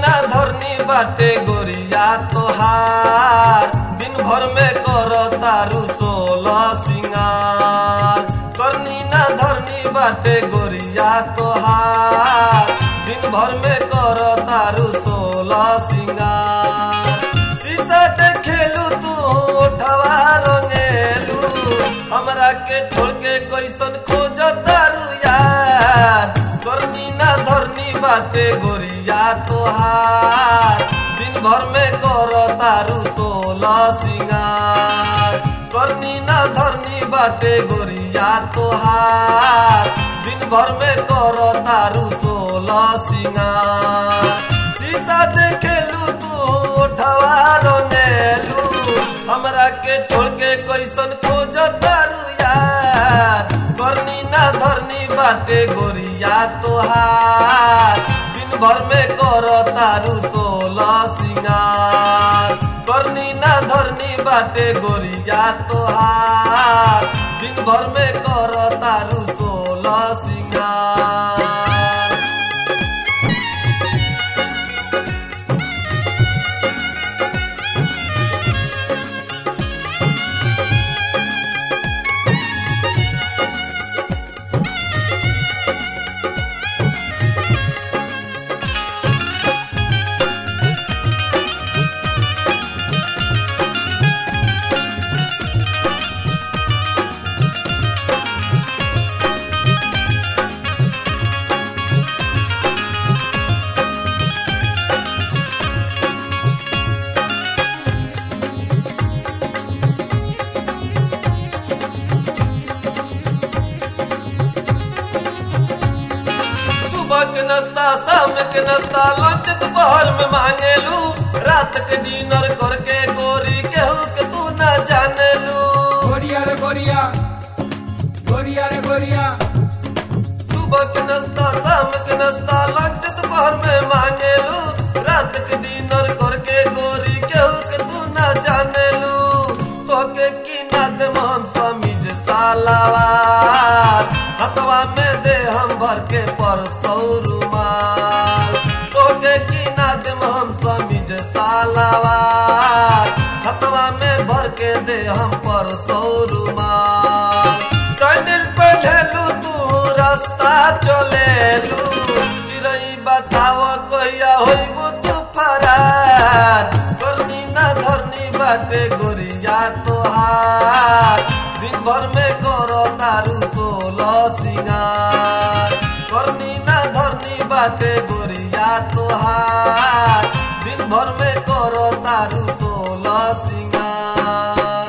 ना धरनी बाटे गोरिया तोहार दिन भर में कर तारू सोलह सिंगार करनी ना धरनी बाटे गोरिया तोहार दिन भर में कर तारू सोलह सिंगार शीशा देखेलू तू ओठवा रंगेलू हमरा के छोड़ के कैसन खोज तारू यार करनी ना धरनी बाटे गोरिया तोहार दिन भर में कर तारू सोलह सिंगार करनी ना धरनी बाटे गोरिया तोहार दिन भर में कर तारू सोलह सिंगार सीता देखेलू तू ओठवा रंगेलू हमरा के छोड़ के कैसन खोज तारू यार करनी ना धरनी बाटे गोरिया तोहार दिन भर में कर तारू सोलह सिंगार करनी ना धरनी बाटे गोरिया तोहार दिन भर में कर तारू सोलह सिंगार सुबह के नाश्ता शाम के नाश्ता लंच दोपहर में मांगेलू रात के डिनर करके गोरी केहू के तू ना जानेलू गोरिया रे गोरिया गोरिया रे गोरिया सुबह के नाश्ता शाम के नाश्ता लंच दोपहर में मांगेलू रात के डिनर करके गोरी केहू के तू ना जानेलू तोके की ना दे हम समीज सालावार हथवा में दे हम भर के परसौ रुमाल तोके की ना दे हम समीज सालावार हथवा में भर के दे हम परसौ रुमाल सैंडल पहनलू तू रास्ता चलेलू चिड़ई बताव कहिया होइबू तू फरार करनी ना धरनी बाटे गोरिया तोहार दिन भर में करो तारू सोलह सिंगार करनी ना धरनी बाटे गोरिया तोहार दिन भर में करो तारू सोलह सिंगार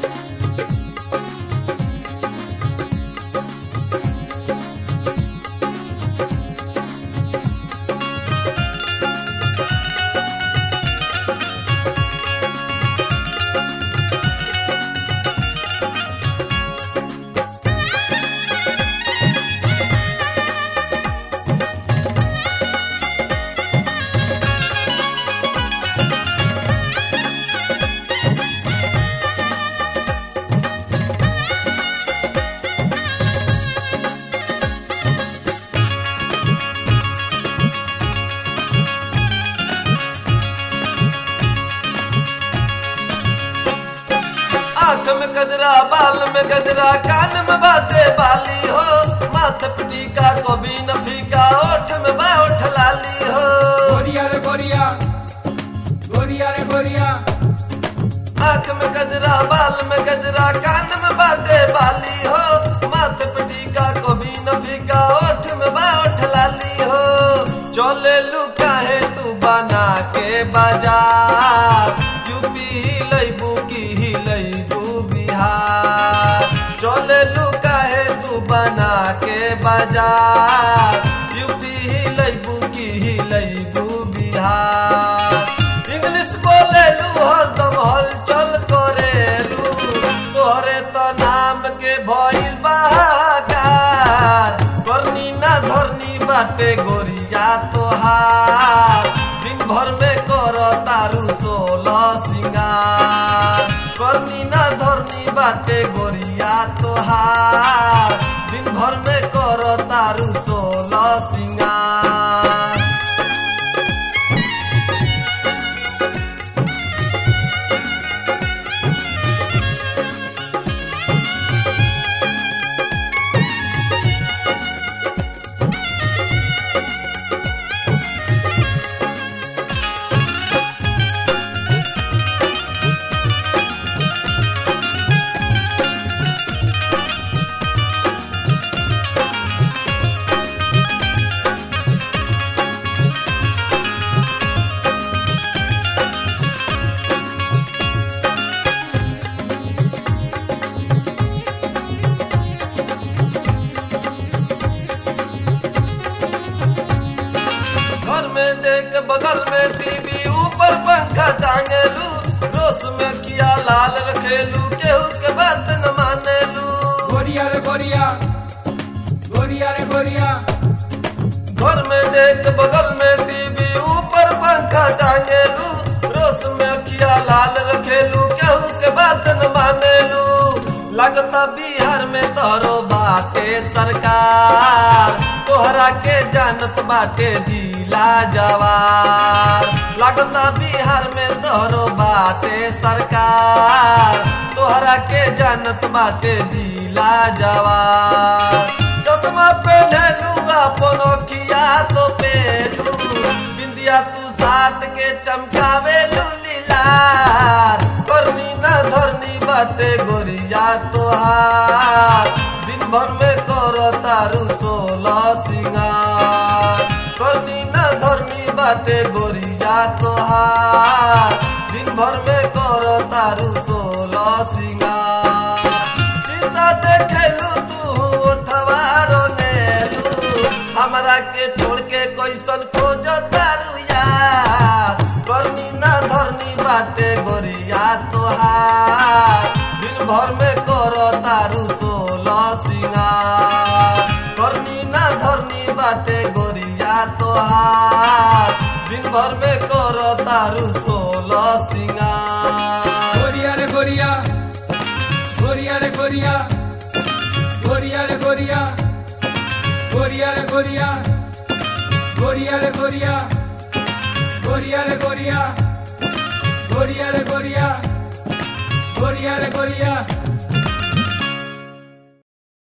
आंख में गजरा बाल में गजरा कान में बाटे बाली हो माथे पे टीका कभी न फीका ओठ में बा ओठ लाली हो गोरिया रे गोरिया गोरिया रे गोरिया आंख में गजरा बाल में गजरा कान में बाटे बाली हो माथे पे टीका कभी न फीका ओठ में बा ओठ लाली हो चले लू काहे तू बना के बाजार यूपी हिलैबू की हिलैबू बिहार चले लू काहे तू बना के बाजार यूपी हिलैबू की हिलैबू बिहार इंग्लिश बोलेलू हरदम हलचल करेलू तोहरे तो नाम के भइल बहाकार करनी ना धरनी बाटे गोरिया तोहार दिन भर में कर तारू सोलह सिंगार करनी ना धरनी बाटे गोरिया तोहार दिन भर में कर तारू सोलह सिंगार के बगल में टीवी ऊपर पंखा टांगेलू रोस में किया लाल रखेलू केहू के बात न मानेलू गोरिया रे गोरिया गोरिया रे गोरिया घर में देख बगल में टीवी ऊपर पंखा टांगेलू रोस में किया लाल रखेलू केहू के बात न मानेलू लगता बिहार में तोहरो बाटे सरकार तोहरा के जानत बाटे जिला जवार लगता बिहार में तोहरो बाटे सरकार तोहरा के जानत बाटे जिला जवार चश्मा पहनलू अपन अखिया तो पेलू बिंदिया तू साट के चमकावेलू लीलार करनी ना धरनी बाटे गोरिया तोहार दिन भर में कर तारू सोलह सिंगार करनी ना धरनी बाटे गोरिया तोहार दिन भर में कर तारू सोलह सिंगार शीशा देखेलू तू उठवा रंगेलू हमरा के छोड़ के कैसन खोज तारू यार करनी ना धरनी बाटे गोरिया तोहार दिन भर में कर तारू सोलह सिंगार करनी ना धरनी बाटे गोरिया तोहार दिन भर में कर तारू सोलह सिंगार गोरिया रे गोरिया गोरिया रे गोरिया गोरिया रे गोरिया गोरिया रे गोरिया गोरिया रे गोरिया गोरिया रे गोरिया गोरिया रे गोरिया गोरिया रे गोरिया